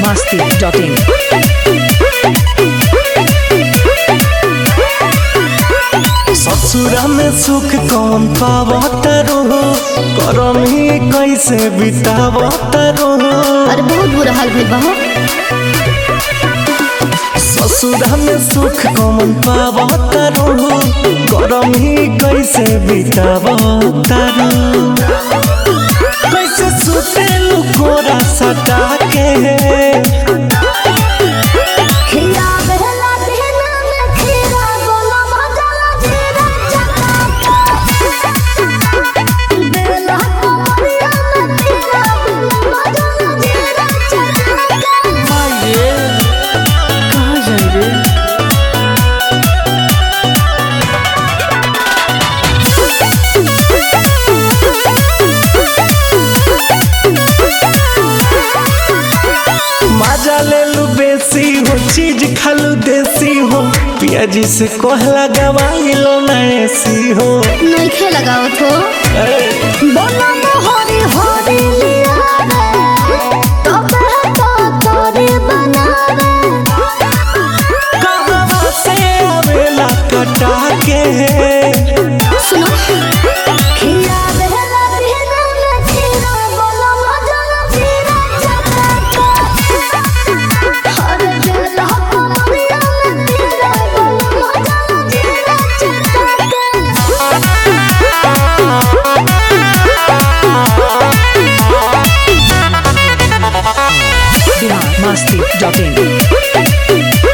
biharmasti.in ससुरा में सुख कौन पावत रहो करम ही कैसे बितावत रहो अरे बहुत बुरा हाल भइल बा हो ससुरा में सुख कौन पावत रहो करम ही कैसे बितावत रहो कैसे सुते लुकोरा सटा के खिया बहला देना में खीरा बोला मजा जीरा चका बेला कोरिया में खीरा बोला मजा जीरा चका माये कहाँ जाए रे मजा ले लू बेसी हो चीज खालू देसी हो पियाजी से कोहला गवाई लो ना ऐसी हो नहीं खे लगावत हो बोला मोहरी होरी लिया रे तबे तो तोरे बनावे कहाँ से आवेला कटा के सुनो खिया बहला देना में खीरा बोला मजा जीरा चका हर बेला कोरिया में खीरा बोला मजा जीरा चका biharmasti.in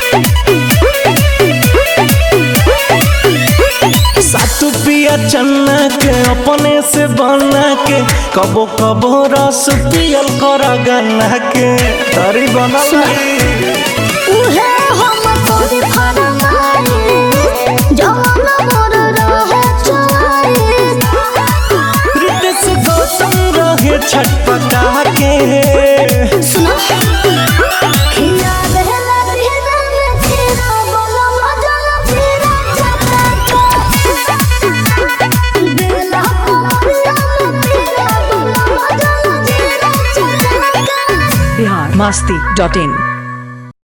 सातु पिया चन्ना के अपने से बना के कबो कबो रस पियल कर गन्ना के तरी बनल रही। उहे हम तोरी फरमाई जवान मोर रहे चुआई रितेश गौतम रहे छटपटा के सुनो खिया बहला देना में खीरा बोला मजा जीरा चका बेला कोरिया में खीरा बोला मजा जीरा चका biharmasti.in